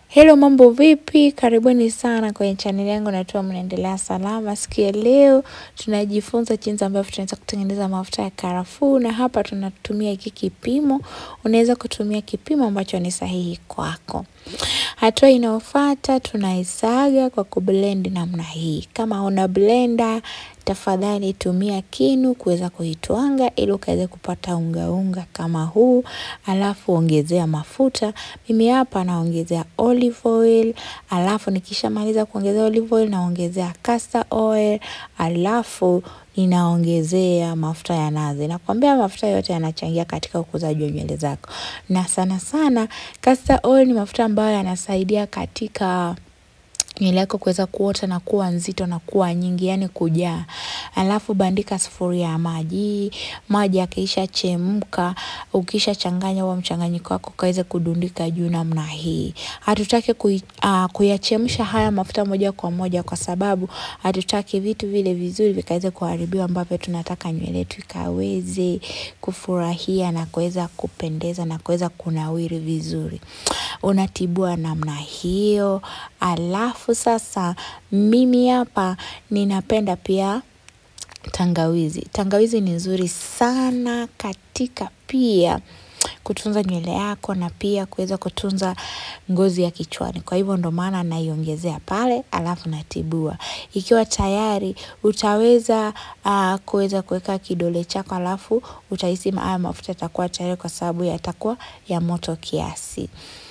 Hello, mambo vipi? Karibuni sana kwenye chaneli yangu, natua mnaendelea salama. Siku ya leo tunajifunza jinsi ambavyo tunaweza kutengeneza mafuta ya karafuu, na hapa tunatumia hiki kipimo. Unaweza kutumia kipimo ambacho ni sahihi kwako. Hatua inayofuata tunaisaga kwa kublend namna hii. Kama una blender, tafadhali tumia kinu kuweza kuitwanga ili ukaweze kupata unga unga kama huu, alafu ongezea mafuta. Mimi hapa naongezea olive oil, alafu nikishamaliza kuongezea olive oil naongezea castor oil, alafu ninaongezea mafuta ya nazi. Nakwambia mafuta yote yanachangia katika ukuzaji wa nywele zako, na sana sana castor oil ni mafuta ambayo yanasaidia katika nywele yako kuweza kuota na kuwa nzito na kuwa nyingi, yani kujaa. Alafu bandika sufuria ya maji, maji yakiisha chemka, ukisha changanya huo mchanganyiko wako kaweze kudundika juu namna hii. Hatutaki kui, uh, kuyachemsha haya mafuta moja kwa moja, kwa sababu hatutaki vitu vile vizuri vikaweze kuharibiwa, ambavyo tunataka nywele yetu ikaweze kufurahia na kuweza kupendeza na kuweza kunawiri vizuri. Unatibua namna hiyo, alafu sasa mimi hapa ninapenda pia tangawizi. Tangawizi ni nzuri sana katika pia kutunza nywele yako na pia kuweza kutunza ngozi ya kichwani. Kwa hivyo ndo maana naiongezea pale, alafu natibua. Ikiwa tayari utaweza uh, kuweza kuweka kidole chako, alafu utahisi haya mafuta yatakuwa tayari, kwa sababu yatakuwa ya moto kiasi.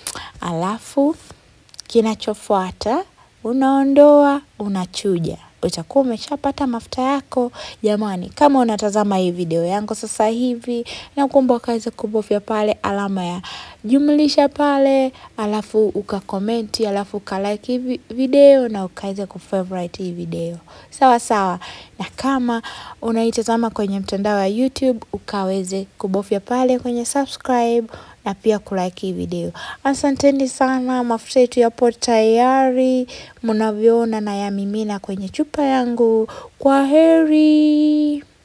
Alafu kinachofuata unaondoa, unachuja. Utakuwa umeshapata mafuta yako. Jamani, kama unatazama hii video yangu sasa hivi, nakuomba ukaweze kubofya pale alama ya jumlisha pale, alafu ukakomenti, alafu ukalike hii video na ukaweze kufavorite hii video sawa sawa. Na kama unaitazama kwenye mtandao wa YouTube, ukaweze kubofya pale kwenye subscribe na pia kulike hii video. Asanteni sana, mafuta yetu yapo tayari, mnavyoona na yamimina kwenye chupa yangu. Kwa heri.